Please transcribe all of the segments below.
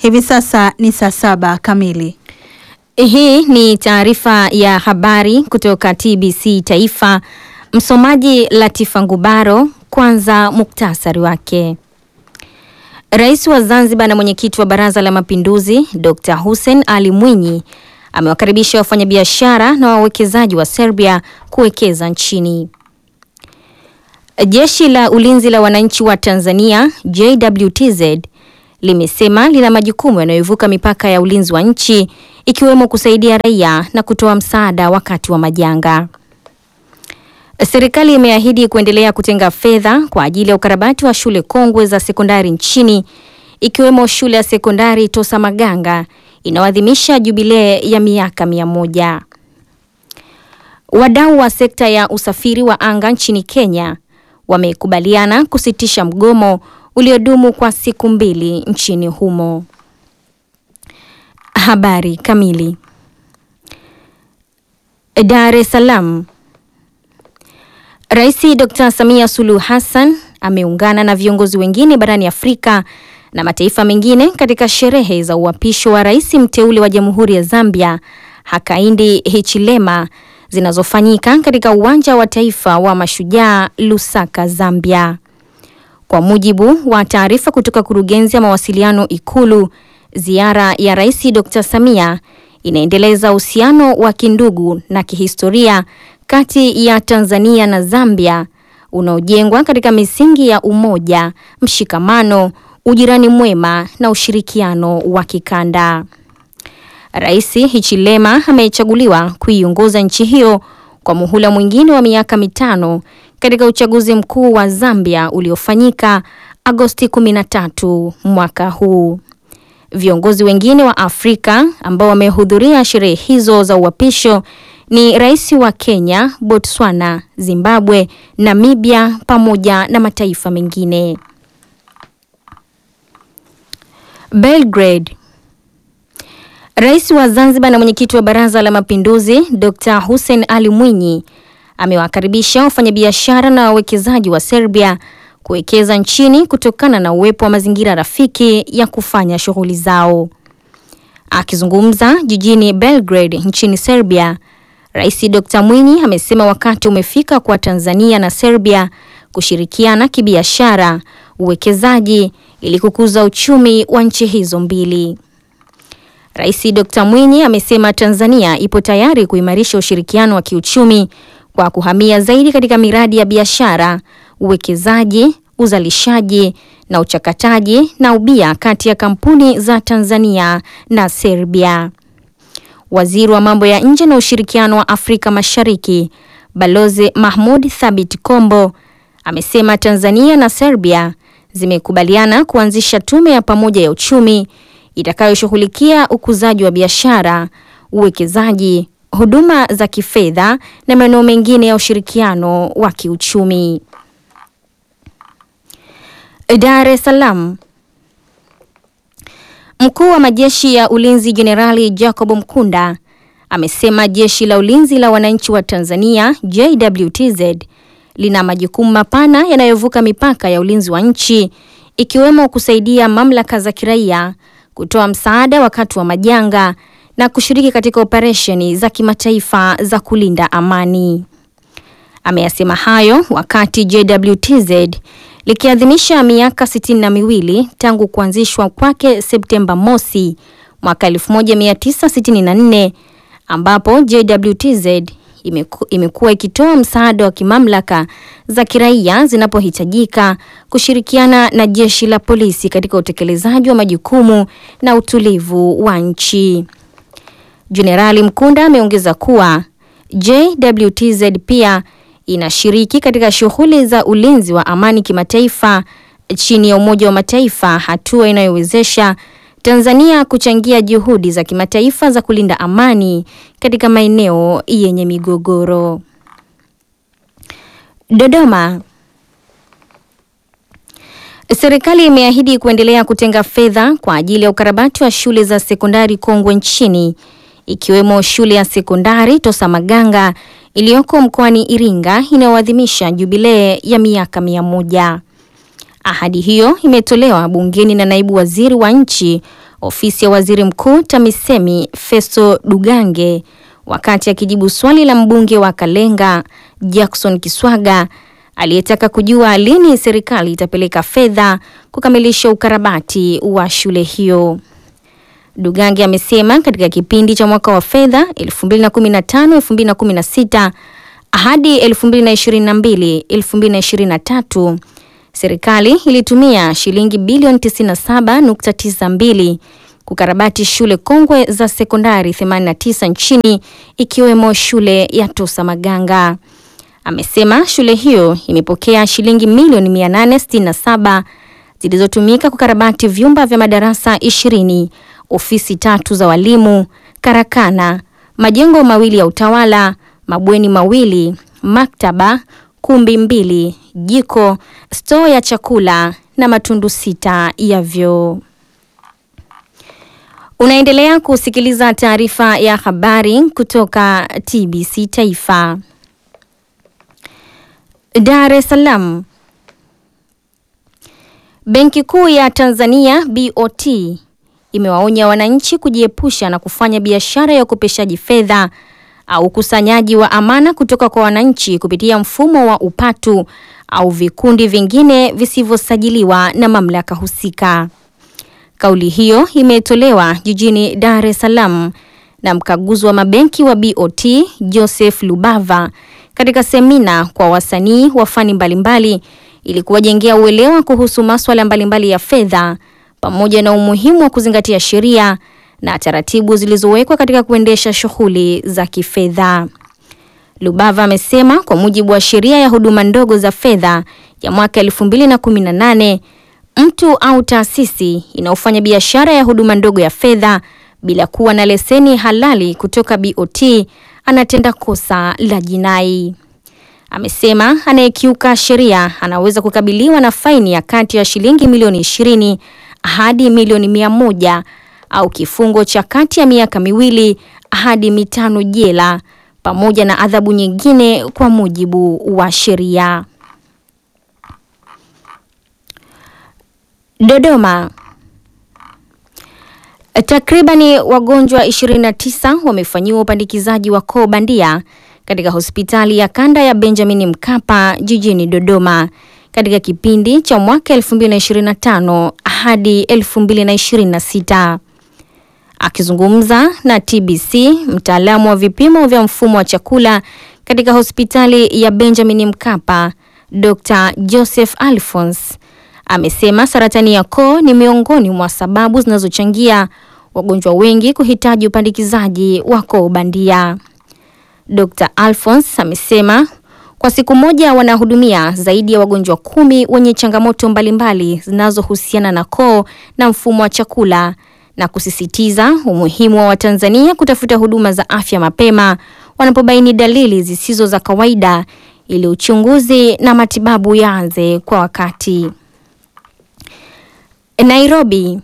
Hivi sasa ni saa saba kamili. Hii ni taarifa ya habari kutoka TBC Taifa. Msomaji Latifa Ngubaro. Kwanza muktasari wake. Rais wa Zanzibar na mwenyekiti wa Baraza la Mapinduzi Dr. Hussein Ali Mwinyi amewakaribisha wafanyabiashara na wawekezaji wa Serbia kuwekeza nchini. Jeshi la Ulinzi la Wananchi wa Tanzania JWTZ limesema lina majukumu yanayovuka mipaka ya ulinzi wa nchi ikiwemo kusaidia raia na kutoa msaada wakati wa majanga. Serikali imeahidi kuendelea kutenga fedha kwa ajili ya ukarabati wa shule kongwe za sekondari nchini ikiwemo shule ya sekondari Tosa Maganga inayoadhimisha jubilee ya miaka mia moja. Wadau wa sekta ya usafiri wa anga nchini Kenya wamekubaliana kusitisha mgomo uliodumu kwa siku mbili nchini humo. Habari kamili. Dar es Salaam. Rais Dr. Samia Suluhu Hassan ameungana na viongozi wengine barani Afrika na mataifa mengine katika sherehe za uapisho wa rais mteule wa Jamhuri ya Zambia Hakainde Hichilema zinazofanyika katika uwanja wa taifa wa Mashujaa Lusaka, Zambia. Kwa mujibu wa taarifa kutoka kurugenzi ya mawasiliano Ikulu, ziara ya Rais Dr. Samia inaendeleza uhusiano wa kindugu na kihistoria kati ya Tanzania na Zambia unaojengwa katika misingi ya umoja, mshikamano, ujirani mwema na ushirikiano wa kikanda. Rais Hichilema amechaguliwa kuiongoza nchi hiyo kwa muhula mwingine wa miaka mitano katika uchaguzi mkuu wa Zambia uliofanyika Agosti 13 mwaka huu. Viongozi wengine wa Afrika ambao wamehudhuria sherehe hizo za uapisho ni rais wa Kenya, Botswana, Zimbabwe, Namibia pamoja na mataifa mengine. Belgrade. Rais wa Zanzibar na mwenyekiti wa Baraza la Mapinduzi Dr. Hussein Ali Mwinyi amewakaribisha wafanyabiashara na wawekezaji wa Serbia kuwekeza nchini kutokana na uwepo wa mazingira rafiki ya kufanya shughuli zao. Akizungumza jijini Belgrade nchini Serbia, Rais Dr. Mwinyi amesema wakati umefika kwa Tanzania na Serbia kushirikiana kibiashara, uwekezaji ili kukuza uchumi wa nchi hizo mbili. Rais Dr. Mwinyi amesema Tanzania ipo tayari kuimarisha ushirikiano wa kiuchumi kwa kuhamia zaidi katika miradi ya biashara, uwekezaji, uzalishaji na uchakataji na ubia kati ya kampuni za Tanzania na Serbia. Waziri wa mambo ya nje na ushirikiano wa Afrika Mashariki, Balozi Mahmud Thabit Kombo amesema Tanzania na Serbia zimekubaliana kuanzisha tume ya pamoja ya uchumi itakayoshughulikia ukuzaji wa biashara, uwekezaji, huduma za kifedha na maeneo mengine ya ushirikiano wa kiuchumi. Dar es Salaam. Mkuu wa majeshi ya ulinzi Jenerali Jacob Mkunda amesema jeshi la ulinzi la wananchi wa Tanzania JWTZ lina majukumu mapana yanayovuka mipaka ya ulinzi wa nchi ikiwemo kusaidia mamlaka za kiraia, kutoa msaada wakati wa majanga na kushiriki katika operesheni za kimataifa za kulinda amani. Ameyasema hayo wakati JWTZ likiadhimisha miaka sitini na miwili tangu kuanzishwa kwake Septemba mosi mwaka 1964 ambapo JWTZ imeku, imekuwa ikitoa msaada wa kimamlaka za kiraia zinapohitajika kushirikiana na jeshi la polisi katika utekelezaji wa majukumu na utulivu wa nchi. Jenerali Mkunda ameongeza kuwa JWTZ pia inashiriki katika shughuli za ulinzi wa amani kimataifa chini ya Umoja wa Mataifa, hatua inayowezesha Tanzania kuchangia juhudi za kimataifa za kulinda amani katika maeneo yenye migogoro. Dodoma. Serikali imeahidi kuendelea kutenga fedha kwa ajili ya ukarabati wa shule za sekondari kongwe nchini ikiwemo shule ya sekondari Tosa Maganga iliyoko mkoani Iringa inayoadhimisha jubilee ya miaka mia moja. Ahadi hiyo imetolewa bungeni na naibu waziri wa nchi ofisi ya waziri mkuu TAMISEMI Festo Dugange wakati akijibu swali la mbunge wa Kalenga Jackson Kiswaga aliyetaka kujua lini serikali itapeleka fedha kukamilisha ukarabati wa shule hiyo. Dugange amesema katika kipindi cha mwaka wa fedha 2015-2016 hadi 2022-2023 serikali ilitumia shilingi bilioni 97.92 kukarabati shule kongwe za sekondari 89 nchini ikiwemo shule ya Tosa Maganga. Amesema shule hiyo imepokea shilingi milioni 867 zilizotumika kukarabati vyumba vya madarasa 20, ofisi tatu za walimu, karakana, majengo mawili ya utawala, mabweni mawili, maktaba, kumbi mbili, jiko, stoo ya chakula na matundu sita ya vyoo. Unaendelea kusikiliza taarifa ya habari kutoka TBC Taifa. Dar es Salaam. Benki Kuu ya Tanzania BOT imewaonya wananchi kujiepusha na kufanya biashara ya ukopeshaji fedha au ukusanyaji wa amana kutoka kwa wananchi kupitia mfumo wa upatu au vikundi vingine visivyosajiliwa na mamlaka husika. Kauli hiyo imetolewa jijini Dar es Salaam na mkaguzi wa mabenki wa BOT Joseph Lubava katika semina kwa wasanii wa fani mbalimbali ili kuwajengea uelewa kuhusu masuala mbalimbali ya fedha pamoja na umuhimu wa kuzingatia sheria na taratibu zilizowekwa katika kuendesha shughuli za kifedha. Lubava amesema kwa mujibu wa sheria ya huduma ndogo za fedha ya mwaka 2018 mtu au taasisi inayofanya biashara ya huduma ndogo ya fedha bila kuwa na leseni halali kutoka BOT anatenda kosa la jinai. Amesema anayekiuka sheria anaweza kukabiliwa na faini ya kati ya shilingi milioni 20 hadi milioni mia moja au kifungo cha kati ya miaka miwili hadi mitano jela pamoja na adhabu nyingine kwa mujibu wa sheria. Dodoma. Takribani wagonjwa 29 wamefanyiwa upandikizaji wa koo bandia katika hospitali ya kanda ya Benjamin Mkapa jijini Dodoma katika kipindi cha mwaka 2025 hadi 2026. Akizungumza na TBC, mtaalamu wa vipimo vya mfumo wa chakula katika hospitali ya Benjamin Mkapa, Dr. Joseph Alphonse amesema saratani ya koo ni miongoni mwa sababu zinazochangia wagonjwa wengi kuhitaji upandikizaji wa koo bandia. Dr. Alphonse amesema kwa siku moja wanahudumia zaidi ya wagonjwa kumi wenye changamoto mbalimbali zinazohusiana na koo na mfumo wa chakula na kusisitiza umuhimu wa Watanzania kutafuta huduma za afya mapema wanapobaini dalili zisizo za kawaida ili uchunguzi na matibabu yaanze kwa wakati. Nairobi.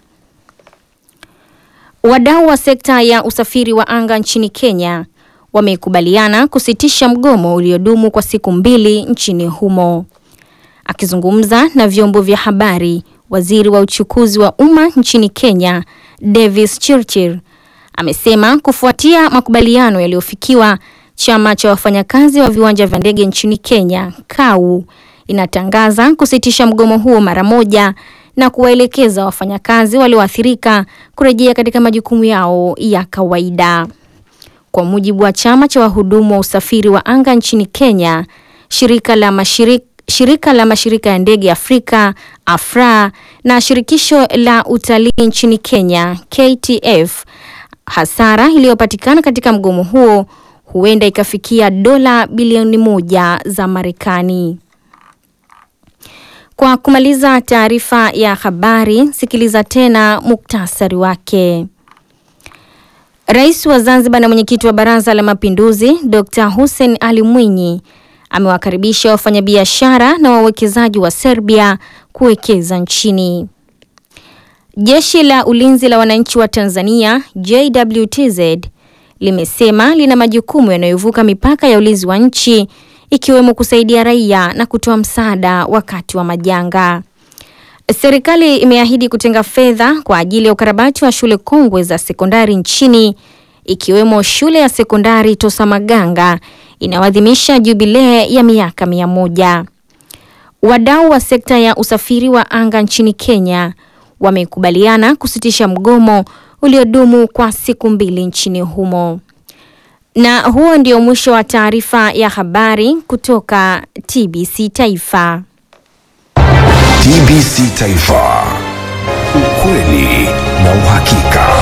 Wadau wa sekta ya usafiri wa anga nchini Kenya wamekubaliana kusitisha mgomo uliodumu kwa siku mbili nchini humo. Akizungumza na vyombo vya habari, waziri wa uchukuzi wa umma nchini Kenya, Davis Chirchir, amesema kufuatia makubaliano yaliyofikiwa, chama cha wafanyakazi wa viwanja vya ndege nchini Kenya, KAU, inatangaza kusitisha mgomo huo mara moja na kuwaelekeza wafanyakazi walioathirika kurejea katika majukumu yao ya kawaida. Kwa mujibu wa chama cha wahudumu wa usafiri wa anga nchini Kenya, shirika la mashirika shirika la mashirika ya ndege Afrika AFRA na shirikisho la utalii nchini Kenya KTF, hasara iliyopatikana katika mgomo huo huenda ikafikia dola bilioni moja za Marekani. Kwa kumaliza taarifa ya habari, sikiliza tena muktasari wake. Rais wa Zanzibar na mwenyekiti wa Baraza la Mapinduzi Dr. Hussein Ali Mwinyi amewakaribisha wafanyabiashara na wawekezaji wa Serbia kuwekeza nchini. Jeshi la Ulinzi la Wananchi wa Tanzania JWTZ limesema lina majukumu yanayovuka mipaka ya ulinzi wa nchi ikiwemo kusaidia raia na kutoa msaada wakati wa majanga. Serikali imeahidi kutenga fedha kwa ajili ya ukarabati wa shule kongwe za sekondari nchini ikiwemo shule ya sekondari Tosamaganga inayoadhimisha jubilee ya miaka mia moja. Wadau wa sekta ya usafiri wa anga nchini Kenya wamekubaliana kusitisha mgomo uliodumu kwa siku mbili nchini humo. Na huo ndio mwisho wa taarifa ya habari kutoka TBC Taifa. TBC Taifa, ukweli na uhakika.